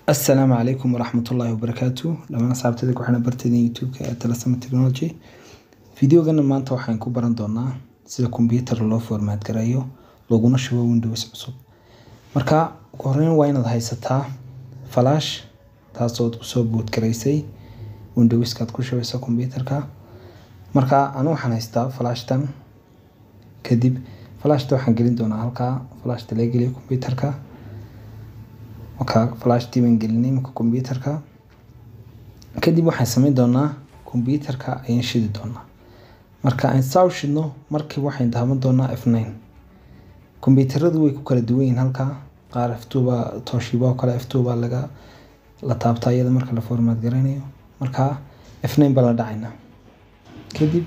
assalaamu calaykum waraxmatullaahi wabarakaatu dhamaan asxaabtada ku xidhan barteeda youtube-ka ee talasama technology videogana maanta waxaan ku baran doonaa sida computer loo formaat gareeyo laguna shubo windows cusub marka ugu horeyn waa inaad haysataa flash taasood kusoo boot garaysay windowskaad ku shubayso computerka marka anu waxaan haystaa flashtan kadib flashta waxaan gelin doonaa halkaa flashta laga geliyo computerka marka flashtii baan gelinay iminka computerka kadib waxaan sameyn doonaa computerka ayaan shidi doonaa marka aan saa u shidno markiiba waxaan daawan doonaa f nine computeradu way ku kala duwan yihiin halkaa qaar f two baa toshiba oo kale f two baa laga la taabtaa iyada marka la formaat garanayo marka f nine baa la dhacaynaa kadib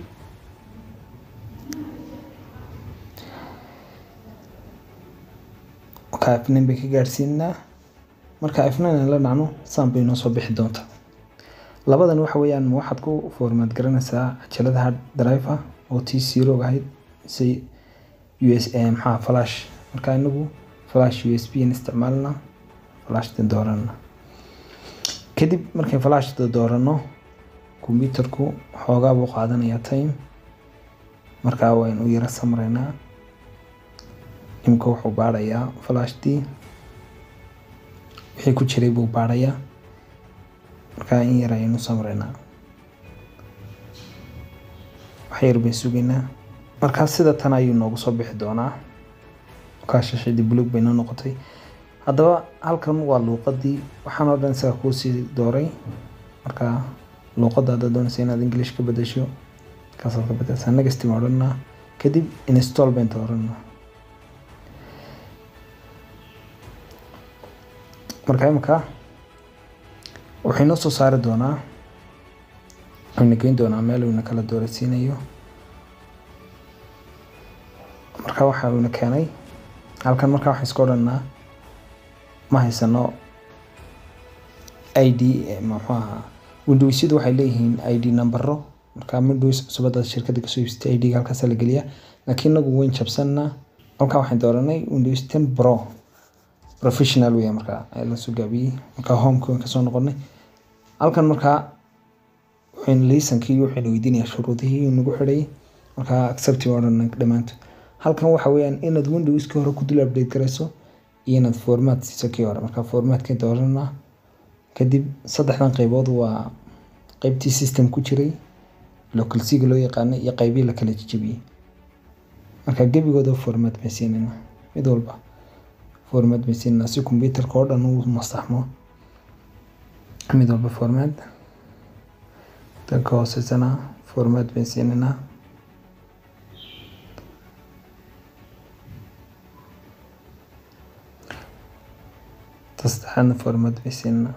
marka f nine bay ka gaadhsiinaa marka f nine aan la dhacno saan bay noo soo bixi doontaa labadan waxa weeyaan waxaad ku formaat garanaysaa cajalada hard drive ah oo t zero ahayd si u s maxaa flash marka inagu flash u s b aan isticmaalna flashtan doorana kadib markay flashta doorano computerku xoogaa buu qaadanayaa time markaa waynu u yara samreynaa imika wuxuu baadhayaa flashtii wixii ku jiray buu baadhayaa markaa in yar ayaynu samreynaa wax yar bay sugaynaa markaa sida tan ayuu noogu soo bixi doonaa markaa shashadii bulug bay noo noqotay haddaba halkan waa luuqadii waxaan oo dhan isaga kuusii dooray markaa luuqadda haddaad doonaysa inaad english ka bedesho kaasaad ka bedelsaa negasty baan odhanaa kadib install baan dooranaa marka imika wuxuu inoo soo saari doonaa wuxuuna geyn doonaa meel uuna kala dooraysiinayo marka waxa uuna keenay halkan markaa waxaan iska odhanaa ma haysano i d muxuu ahaa windowsyadu waxay leeyihiin i d numbero marka windows cusub haddaad shirkadda kasoo iibsatay i d-ga halkaasa la geliyaa laakiin inagu wayn jabsanaa halkaa waxaan dooranay windows ten pro professional weya markaa la soo gaabiyey markaa homeka waan kasoo noqonay halkan markaa waxaynu laysankii waxaynu weydiinayaa shuruudihii nagu xidhay markaa accepti baa odhan dhammaantood halkan waxa weeyaan inaad windowskii hore ku dul update garayso iyo inaad formaat siiso kii hore markaa formaatkan dooranaa kadib saddexdan qaybood waa qaybtii system ku jiray local c-ga loo yaqaanay iyo qaybihii la kala jejebiyey marka gebigooda formaat baan siinayna mid walba formaat baan siinayna si computerka oo dhan uu masaxmo mid walba formaat danka hooseysana formaat baan siinaynaa tasaddexaadna formaat baan siinaynaa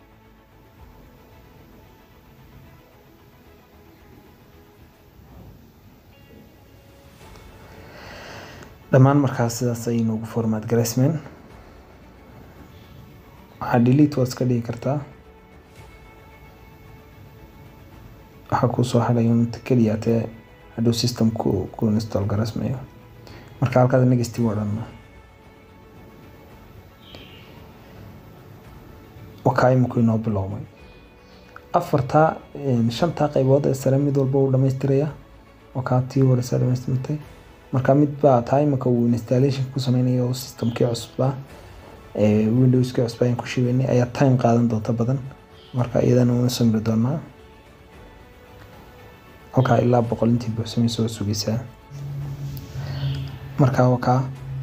dhammaan markaas sidaas ayay noogu formaat garaysmeen waxaa delete waad iska dhigi kartaa waxaa kuu soo hadhay unta keliya tee hadhow systemku ku install garaysmayo marka halkaas negastive odhanna wakaa iminku inoo bilowmay afartaa shantaa qaybood ee sare mid walba uu dhamaystiraya wakaa tii horeysaa dhamaystirtay marka mid baa taa imika uu installation ku sameynaya oo systemkii cusbaa windowskii cusbaa aan ku shibeynay ayaa time qaadan doonta badan marka iyadana una samri doonaa halkaa ilaa boqol intii buuxsamaysa oo sugaysaa marka wakaa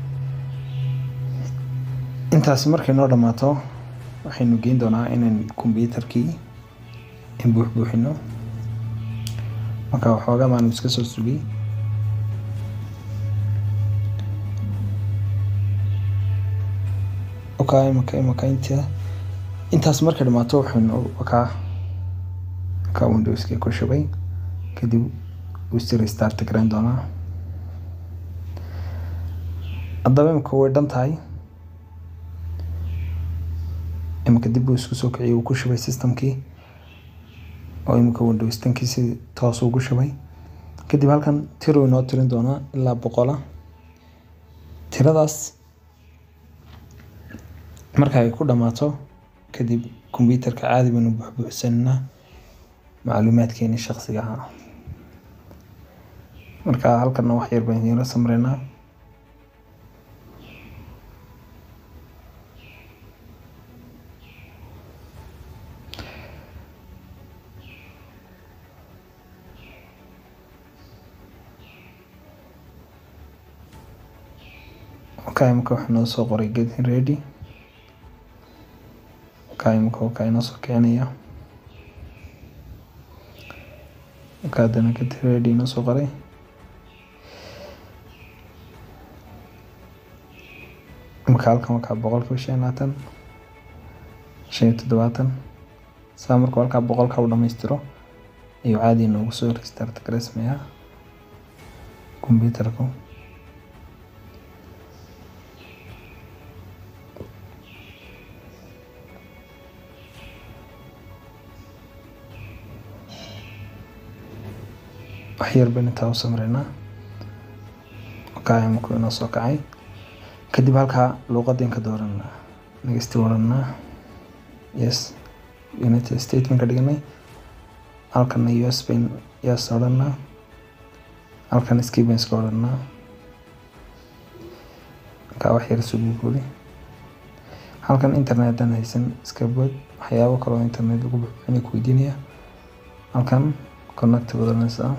intaasi markay noo dhammaato waxaynu geyn doonaa inaan computerkii in buux buuxino marka waxoogaa maanu iska soo sugay okaa imaka imaka inta intaas markay dhamaato waxaynu wakaa wakaa windowskii ku shubay kadib wuu si restart garan doonaa haddaba imika way dhan tahay imika dib uu isku soo kiciyay uu ku shubay systemkii oo imika windows tankii si toos ugu shubay kadib halkan tiro inoo tirin doonaa ilaa boqola tiradaas marka ay ku dhammaato kadib kombyuutarka caadi baynu buuxbuuxsanaynaa macluumaadkeeni shakhsiga ahaa marka halkana wax yar baan idiinla samreynaa marka imika waxaa noo soo qoray getting ready marka imika wakaa inoo soo kicinaya marka haddana getting ready inoo soo qoray imika halkan wakaa boqolkiiba shan iyo labaatan shan iyo toddobaatan saa markuu halkaa boqolka u dhamaystiro ayuu caadi inoogu soo restart gareysmayaa kombyuutarku wax yar baynu intaa u samreynaa wakaa iminku inoo soo kacay kadib halkaa luuqadeen ka dooranaa next oranaa yes united state baan ka dhiganay halkana us bayn yes odhanaa halkan skibans ka odhanaa markaa wax yar isugu guri halkan internetan haysan iska bood waxyaabo kaloo internet lagu buxbuxinay ku weydiinaya halkan connect badanaysaa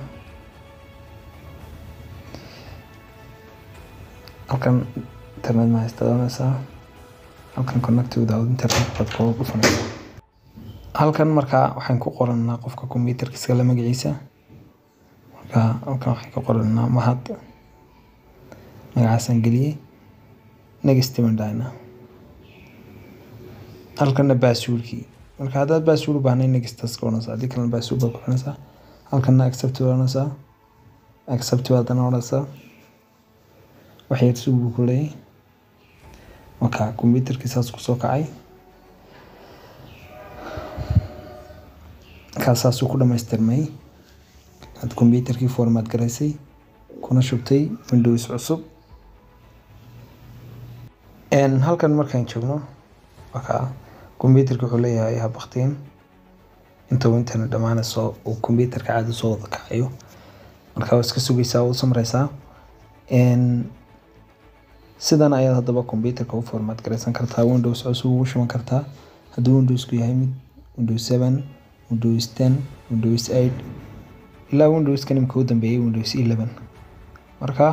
halkan internet ma haysta doonaysaa halkan connect without internet baad kooga dhufanaysaa halkan markaa waxaan ku qoranaa qofka kombyuutarka iskale magaciisa marka halkan waxaan ka qoranaa mahad magacaasaan geliyey next baan dhahnaa halkanna baasuulkii marka haddaad baasuul u baahnay nextas ka odhanaysaa haddii kalena baasuul baad ku xidhanaysaa halkanna accept baad odhanaysaa accept baad haddana odhanaysaa wax yar sugu buu ku leeyahay marka kombyuutarkii saas kusoo kacay markaas saasuu ku dhamaystirmay aad kombyuutarkii format garaysay kuna shubtay windows cusub halkan markaan joogno marka kombyuutarka wuxuu leeyahay habaktiin intuu internet dhammaanayso uu kombyuutarka caadi soo wada kacayo marka waa iska sugaysaa waa u samraysaa sidan ayaad haddaba kombyuutarka u format garaysan kartaa windows cusub ugu shuban kartaa hadduu windowsku yahay mid windows seven windows ten windows eight ilaa windowskan imika u dambeeyay windows eleven marka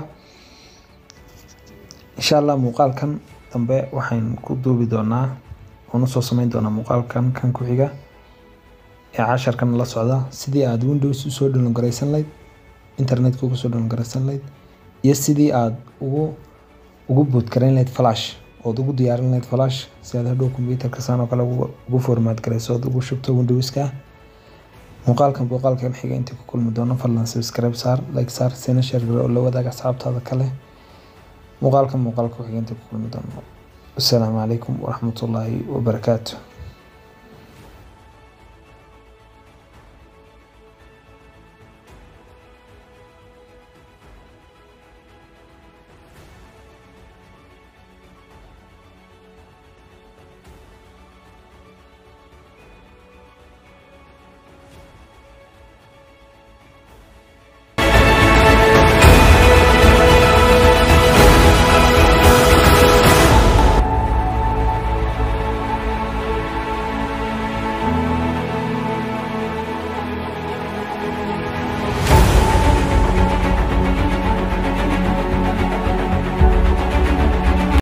insha allah muuqaalkan dambe waxaan ku duubi doonaa oon usoo sameyn doonaa muuqaalkan kan ku xiga ee casharkan la socda sidii aad windows usoo dhalon garaysan lahayd internetka uga soo dhalon garaysan lahayd iyo sidii aad ugu ugu boodgarayn lahayd flash ood ugu diyaarin lahayd flash si aad hadhow kombyuutarka saan oo kale ugu formaat garayso ood ugu shubto windowska muuqaalkan muuqaalkan xiga intii ku kulmi doono fadlan subscribe saar like saar sina share garo oo la wadaaga asxaabtaada kale muuqaalkan muuqaalka xiga intii ku kulmi doono asalaamu calaykum waraxmatullaahi wabarakaatu